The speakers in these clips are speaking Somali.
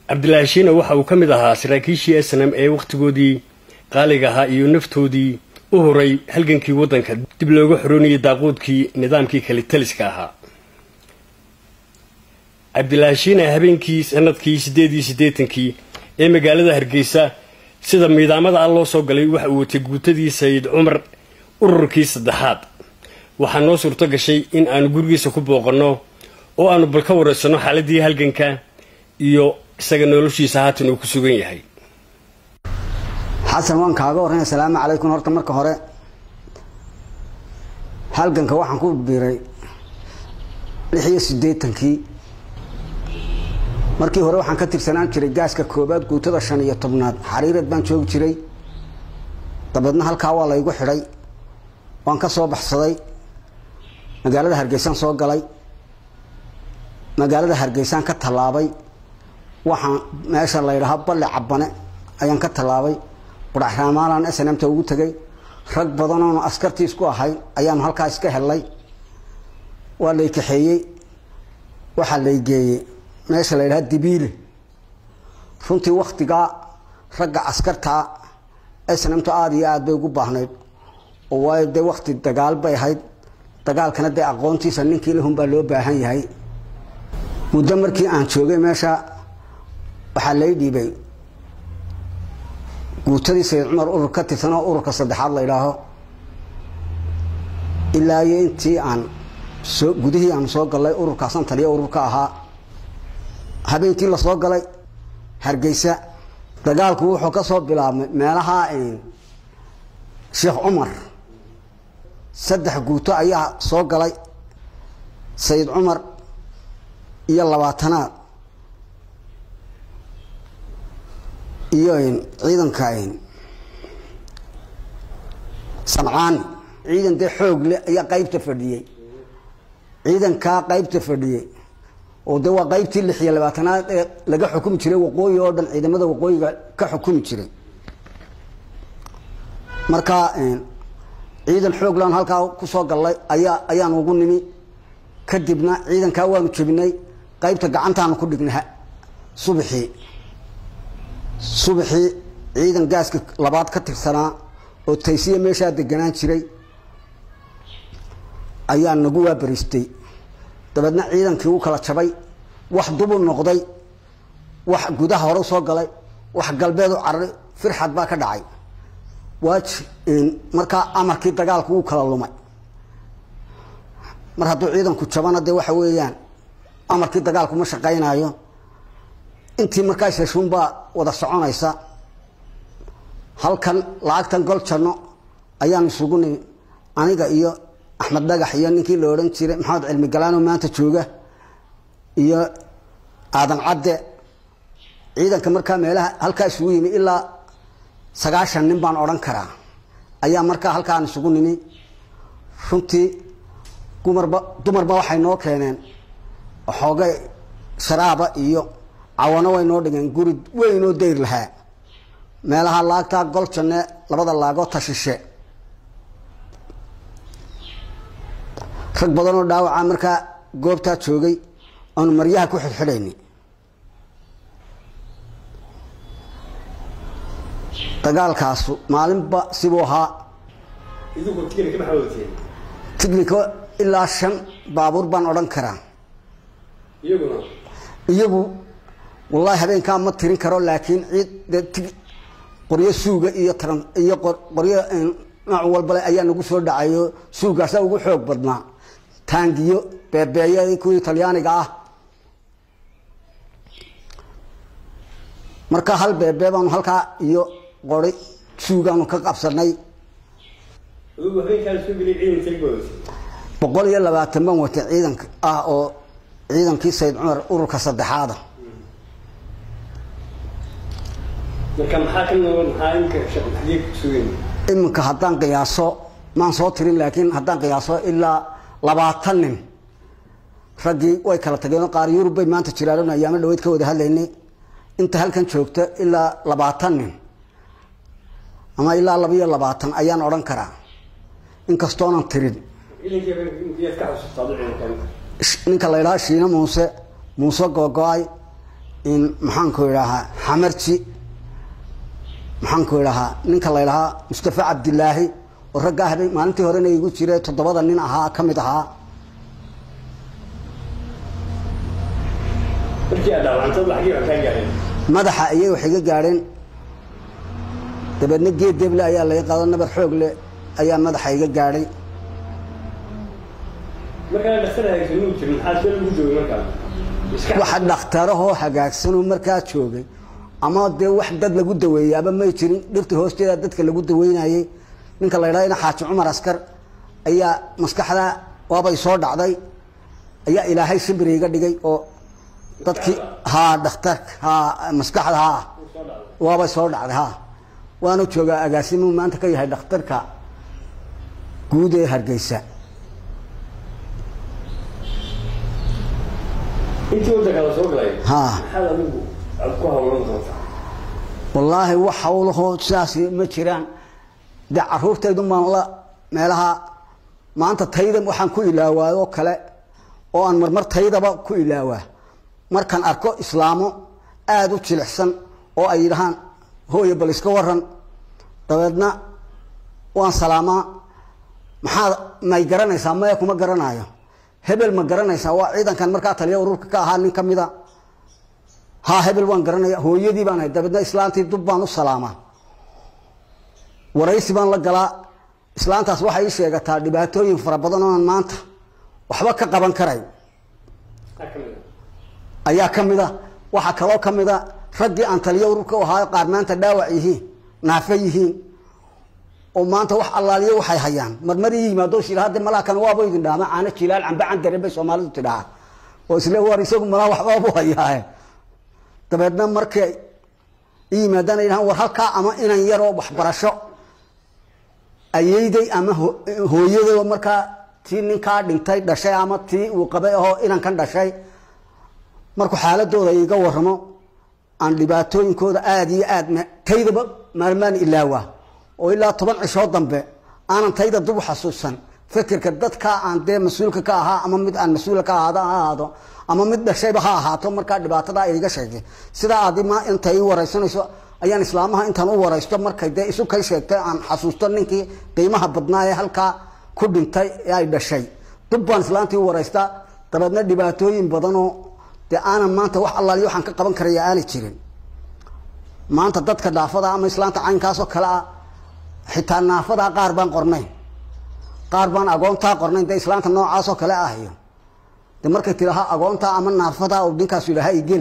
cabdilaahi shiina waxa uu ka mid ahaa saraakiishii snm ee wakhtigoodii qaaliga ahaa iyo naftoodii u horay halgankii waddanka dib looga xoroonayay daaquudkii nidaamkii kale taliska ahaa cabdilaahi shiina habeenkii sanadkii siddeed iyo siddeetankii ee magaalada hargeysa sida miidaamada ah loo soo galay waxa uu watay guutadii sayid cumar ururkii saddexaad waxaa noo suurto gashay in aanu gurigiisa ku booqanno oo aanu bal ka waraysanno xaaladii halganka iyo isaga noloshiisa haatan uu ku sugan yahay xasan waan kaaga warran asalaamu calaykum horta marka hore halganka waxaan ku biiray lix iyo siddeetankii markii hore waxaan ka tirsanaan jiray gaaska koobaad guutada shan iyo tobnaad xariirad baan joogi jiray dabeedna halkaa waa laygu xidhay waan ka soo baxsaday magaalada hargeysaan soo galay magaalada hargeysaan ka tallaabay waxaan meesha la ydhahaa balle cabane ayaan ka tallaabay qudhaxraamaalaan snmta ugu tegay rag badanoonu askartii isku ahayn ayaanu halkaa iska hellay waa lay kaxeeyey waxaa lay geeyey meesha la ydhahaa dibiile runtii waktigaa ragga askartaa snmtu aada iyo aada bay ugu baahnayd oo waayo dee wakti dagaal bay ahayd dagaalkana dee aqoontiisa ninkii lahun baa loo baahan yahay muddo markii aan joogay meesha waxaa lay dhiibay guutadii sayid cumar urur ka tirsan oo ururka saddexaad la ydhaaho ilaa iyo intii aan soo gudihii aan soo galay ururkaasan taliya ururka ahaa habeenkii lasoo galay hargeysa dagaalku wuxuu ka soo bilaabmay meelaha sheekh cumar saddex guuto ayaa soo galay sayid cumar iyo labaatanaad iyo ciidanka samcaani ciidan dee xoog leh ayaa qaybta fadhiyey ciidankaa qaybta fadhiyey oo de waa qaybtii lix iyo labaatanaad ee laga xukumi jiray waqooyi oo dhan ciidamada waqooyiga ka xukumi jiray marka ciidan xooglan halkaa kusoo gallay ayaa ayaan ugu nimi kadibna ciidankaa waanu jebinay qaybta gacantaanu ku dhignay subaxii subaxii ciidan gaaska labaad ka tirsanaa oo taysiya meeshaa deganaan jiray ayaa nagu waabariistay dabeedna ciidankii u kala jabay wax dubu noqday wax gudaha hore soo galay wax galbeed u cararay firxad baa ka dhacay waaj markaa amarkii dagaalku wuu kala lumay mar hadduu ciidanku jabana dee waxa weeyaan amarkii dagaalku ma shaqaynaayo intii markaas heshuunbaa wada soconaysa halkan lacagtan gol janno ayaan isugu nimi aniga iyo axmed dhagax iyo ninkii la odhan jiray maxamed cilmi galaano maanta jooga iyo aadan cadde ciidanka markaa meelaha halkaa isugu yimi ilaa sagaashan nin baan odhan karaa ayaa markaa halkaan isugu nimi runtii dumarba dumarba waxay noo keeneen xoogay sharaaba iyo cawano way noo dhigeen guri weynoo dayr lahaa meelaha laagtaa gol janne labada laagoo tashishe rag badanoo dhaawaca markaa goobtaa joogay oonu maryaha ku xidxidhayni dagaalkaasu maalinba sibuu ahaa tignico ilaa shan baabuur baan odhan karaa iyagu wallahi habeenkaa ma tirin karo laakiin ciid qoryo suuga iyo iyo qoryo nooc walbale ayaa nagu soo dhacayo suugaasaa ugu xoog badnaa taangiyo beebeeya kuwii talyaaniga ah marka hal beebee baanu halkaa iyo qori suugaanu ka qabsanay boqol iyo labaatan baan watay ciidanka ah oo ciidankii sayid cumar ururka saddexaada iminka haddaan qiyaaso maan soo tirin laakiin haddaan qiyaaso ilaa labaatan nin raggii way kala tageen qaar yurub bay maanta jiraan ayaamo dhaweyd ka wada hadlaynay inta halkan joogta ilaa labaatan nin ama ilaa laba iyo labaatan ayaan odhan karaa inkastoonan tirin ninka la ydhaha shiine muuse muuse googo-ay in maxaanku idhahaa xamarji maxaanku idhahaa ninka la ydhahaa mustafa cabdilaahi oo raggaa habeen maalintii horena igu jire toddobada nin ahaa ka mid ahaa markii aad dhaawacantad lacagii baan kaa gaadhay madaxa ayay wax iga gaadheen dabeedna geed deble ayaa laga qaado nabar xoog leh ayaa madaxa iga gaadhay markaa dhakhtar haysan muu jirin maxaa soo lagu joogay markaa iska waxa dhakhtarahoo hagaagsanoo markaa joogay ama dee wax dad lagu daweeyey aba may jirin dhirta hoosteeda dadka lagu daweynayey ninka la ydhahdo xaaji cumar askar ayaa maskaxda waabay soo dhacday ayaa ilaahay sabri iga dhigay oo dadkii haa dhakhtarka haa maskaxda haa soo dhacday waabay soo dhacday haa waanu joogaa agaasimuu maanta ka yahay dhakhtarka guud ee hargeysa intii waddanka la soo galay haa maxaad adigu aad ku hawlan doontaa wallaahi wax hawlahoo sidaas ma jiraan dee caruurtaydu baan la meelaha maanta tayda waxaan ku ilaawaayoo kale oo aan marmar taydaba ku ilaawaa markaan arko islaamo aada u jilicsan oo ay yidhahaan hooye bal iska waran dabeedna waan salaamaa maxaad may garanaysaa maya kuma garanayo hebel ma garanaysaa waa ciidankan markaa taliya ururka ka ahaa nin ka mida haa hebel waan garanaya hooyadii baan ahay dabeedna islaantii dub baan u salaamaa waraysi baan la galaa islaantaas waxay ii sheegataa dhibaatooyin fara badan oonan maanta waxba ka qaban karayn maxaa ka mid ah ayaa ka mid a waxaa kaloo ka mid a raggii aan taliyo ururka u ahaa qaar maanta dhaawac yihiin naafe yihiin oo maanta wax allaaliyo waxay hayaan marmar ii yimaado shil hadda malaa kan waaba idin dhaama caano jilaal cambe candare bay soomaalidu tidhaha oo isle war isagu malaa waxbaabu hayaaye dabeedna markay i yimaadaan ay dhahaan war halkaa ama inan yaroo waxbarasho ayeyday ama ho- hooyaday oo markaa tii ninkaa dhintay dhashay ama tii uu qabay ahoo inankan dhashay markuu xaaladooda iga waramo aan dhibaatooyinkooda aada iyo aad ma- taydaba maalmaan ilaawa oo ilaa toban cishoo dambe aanan tayda dub u xasuusan fikirka dadkaa aan dee mas-uulka ka ahaa ama mid aan mas-uulka ka ahaado ha ahaado ama mid dhashayba ha ahaato markaa dhibaatada ay iga sheegtay sidaa aadi ma inta ii waraysanayso ayaan islaamaha intaan u waraysto markay dee isu kay sheegtay aan xasuusto ninkii qiimaha badnaa ee halkaa ku dhintay ee ay dhashay dub baan islaantii u waraystaa dabeedna dhibaatooyin badanoo dee aanan maanta wax allaaliyo waxaan ka qaban karaya aanay jirin maanta dadka dhaafada ama islaanta caynkaasoo kale ah xitaa naafadaa qaar baan qornayn qaar baan agoontaa qornayn dee islaanta noocaasoo kale ah iyo de markay tidaaha agoontaa ama naafadaa uu ninkaas yidhaaha igel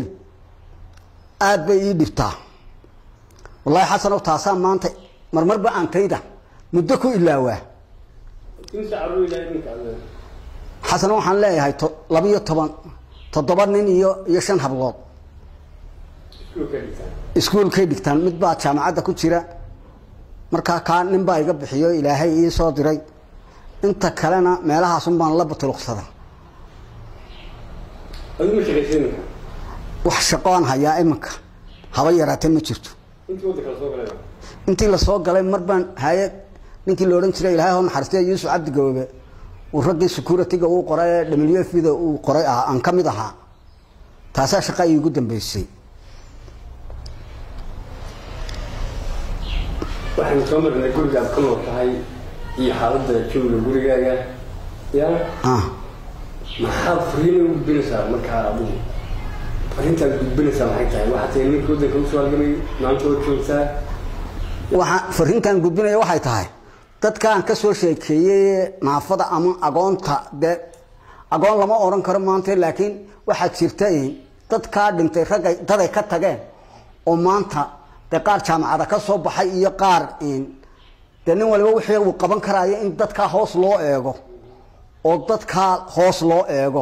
aad bay ii dhibtaa wallaahi xasanow taasaa maanta marmarba aan tayda muddo ku ilaawaa imsa carruur ilaahay ninka alle xasan waxaan leeyahay to- labiyo toban toddoba nin iyo iyo shan hablood iskuul ka dhigtaan iskuulkay dhigtaan mid baa jaamacadda ku jira markaa kaa nin baa iga bixiyo ilaahay ii soo diray inta kalena meelahaasun baan la batuluqsada adigu ma shaqaysay ninka wax shaqo aan hayaa iminka haba yaraatee ma jirto intii waddanka la soo galay intii lasoo galay mar baan hayad ninkii la odhan jiray ilaahay hoo naxariistay yuusuf cabdi gaboobe uu raggii security-ga uu qoray ee w f da uu qoray ah aan ka mid ahaa taasaa shaqa iigu dambeysay waxaan soo marnay gurigaad ku nool tahay iyo xaaladda jooga gurigaaga ya ah maxaad fariina u gudbinaysaa markaa adigu fariintaad gudbinaysaa maxay tahay waxaa tahay ninka waddanka usoo halgamay maanta oo joogtaa waxaa fariintan gudbinaya waxay tahay dadkaan ka soo sheekeeyey naafada ama agoonta dee agoon lama odhan karo maanta laakiin waxaa jirta in dadkaa dhintay raggay daday ka tageen oo maanta dee qaar jaamacada ka soo baxay iyo qaar in dee nin waliba wixii uu qaban karaayo in dadkaa hoos loo eego oo dadkaa hoos loo eego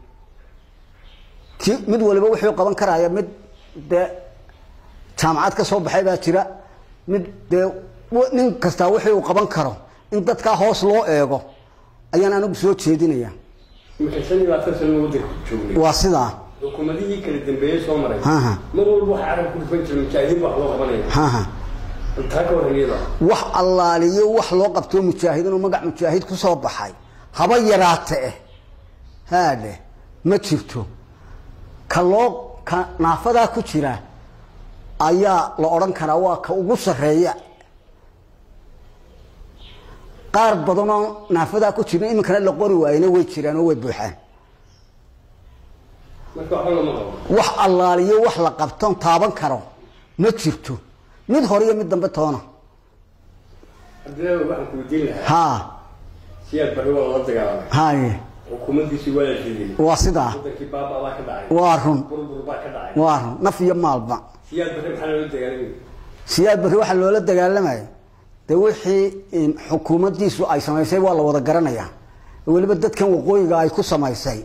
ki mid waliba wuxuu qaban karaayo mid dee jaamacad ka soo baxay baa jira mid dee w- nin kastaa wixii uu qaban karo in dadkaa hoos loo eego ayaan anigu soo jeedinaya marka shan iyo labaatan sano waddanka ku joognay waa sidaa xukuumadihii kala dambeeyey soo maray Haha. mar walba waxa carab ku dhufan jira mujaahidiin baa wax loo qabanaya haha taa ka waran iyada wax allaaliyo wax loo qabto mujaahidiin oo magac mujaahid ku soo baxay haba yaraate eh haadhe ma jirto ka loo ka naafadaa ku jira ayaa la odhan karaa waa ka ugu sarreeya qaar badanoo naafadaa ku jirin iminkana la qori waayena way jiraan oo way buuxaan marka waxba lama qabo wax allaaliyo wax la qabton taaban karo ma jirto mid hore iyo mid dambe toona haddii waxaan ku weydiin lahaa haa siyaad barri waa lala dagaalamay haye xukuumaddiisii waa la diliyey waa sidaa wadankii baaba baa ka dhacay waa run burbur baa ka dhacay waa run naf iyo maalba siyaad barri maxaa loola dagaalamay siyaad barri waxaa loola dagaalamaya dee wixii in xukuumaddiisu ay samaysay waa la wada garanayaa weliba dadkan waqooyiga ay ku samaysay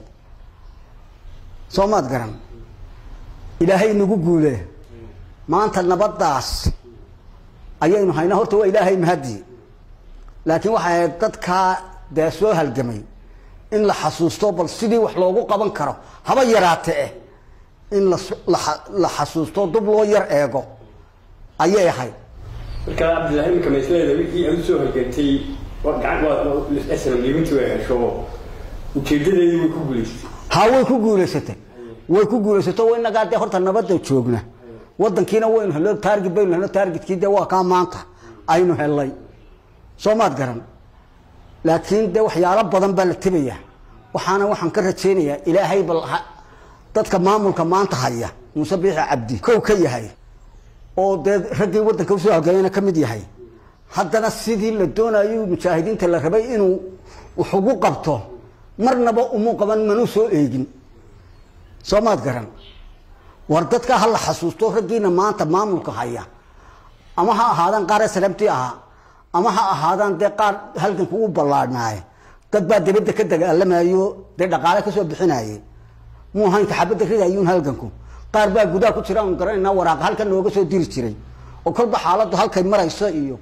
soo maad garan ilaahay inagu guule maanta nabaddaas ayaynu haynaa horta waa ilaahay mahadi laakiin waxay ahayd dadkaa dee soo halgamay in la xasuusto bal sidii wax loogu qaban karo haba yaraate eh in las- la xa- la xasuusto dub loo yar eego ayay ahayd marka cabdillahi iminka maisleeda wixii aad usoo halgantay waa gacan waa snm liibintii way hesho ujeedadeedii way ku guulaystay haa way ku guulaysatay way ku guulaysato wa inagaa dee horta nabadda joogna wadankiina waynu helno taarget baynu helno taargetkii dee waa kaa maanta aynu helnay soo maad garan laakiin dee waxyaalo badan baa la tebayaa waxaana waxaan ka rajaynayaa ilaahay bal ha- dadka maamulka maanta haya muuse biixi cabdi kow ka yahay oo dee raggii waddanka usoo halgameyna ka mid yahay haddana sidii la doonayo mujaahidiinta la rabay inuu wax ugu qabto marnaba umu qaban manuu soo eegin soo maad garan war dadka ha la xasuusto raggiina maanta maamulka haya ama ha ahaadaan qaar srabti ahaa ama ha ahaadaan dee qaar halganka ugu ballaadhnaaye dad baa dibadda ka dagaalamayo dee dhaqaale kasoo bixinaye muu haynka xabadda ridayuun halganku qaar baa gudaha ku jira aan garanaynaa waraaqa halkan nooga soo diri jiray oo kolba xaaladdu halkay marayso iyo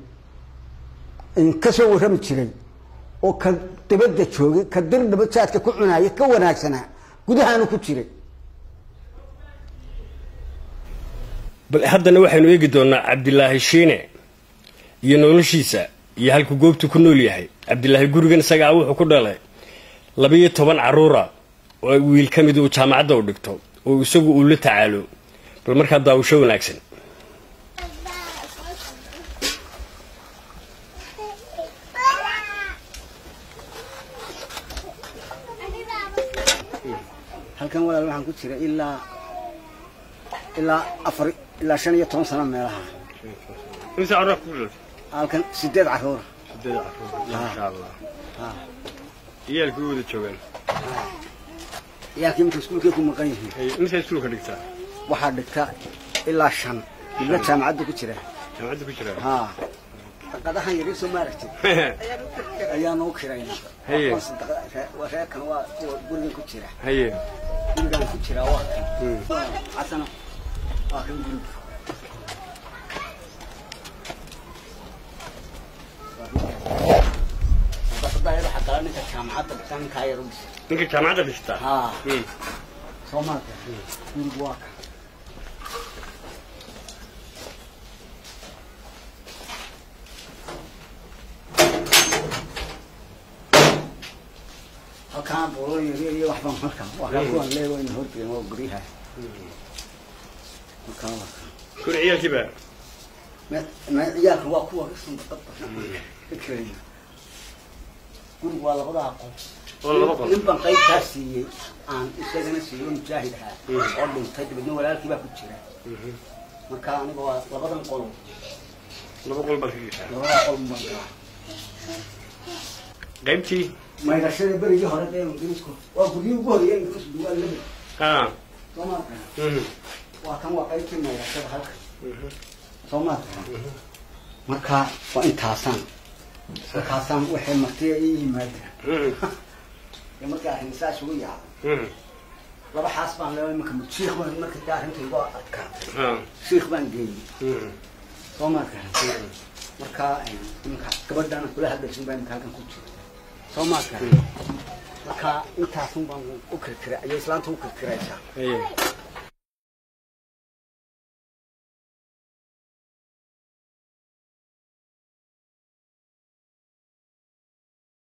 kasoo warrami jiray oo ka dibadda joogay ka dir dhabajaadka ku cunaaya ka wanaagsanaa gudahaanu ku jiray bal haddana waxaynu eegi doonaa cabdilaahi shiine iyo noloshiisa iyo halkuu goobtu ku nool yahay cabdilaahi gurigan isagaa wuxuu ku dhalay labiyo toban carruura oo wiil ka mid uu jaamacadda u dhigto oo isagu uu la tacaalo bal markaa daawasho wanaagsan halkan walaal waxaan ku jira ilaa ilaa afar ilaa shan iyo toban sano meelaha halkan sideed caruura iyaalkii wada joogaan ciyaalkii marka iskuulkay ku maqan yihiin misaa iskuulka dhigtaa waxaa dhigta ilaa shan midna jaamacadda ku jira jaamacadda ku jiraa haa daqadahan yaryar soo maaragtay ayaanu u kirayna Haye. reerkan waa kuwa gurigan ku jira haye gurigan ku jira waa kan Hmm. casana waa kan guriga daqadayada xaqala ninka jaamacadda dhigta ninkaa yar u dhisa ninka jaamacadda dhigtaa haa Hmm. soo maarka gurigu waa kan halkaan boolo yaryar iyo waxbaan halkan waa kaa kuwan lee wayna horjeen waa guryaha halkaan waa kan guri ciyaalkii baa Me- me- ciyaalka waa kuwa sandaqada fikraya gurigu waa labada aqoon oo laba qol nin baan qaybtaa siiyey aan isagana siiyo mujaahid ahaa Mm. oo dhintay dabeedna walaalkii baa ku jira marka aniga waa labadan qol laba qol baad ka gashaa labada qol baan galaa qaybtii maydhashada berigii hore dee ingiriisku waa guryihii ugu horeeya ingiriisku waa laba haa soo maarka Mhm. waa kan waa qaybtii maydhashada halka soo maarka marka waa intaasaan markaasaan waxay martiya ii yimaadeen Mhm. ee markii arrin saas ugu yaacay Mhm. laba xaas baan leeyahay marka shiikh baan marka taa arrinta igu adkaatay haa shiikh baan geeyey Mhm. soo maarka marka iminka gabadhaana kula hadlaysin baa iminka halkan ku jira soo maarka marka intaasun baan u kirkiray ayay islaanta u kirkiraysaa haye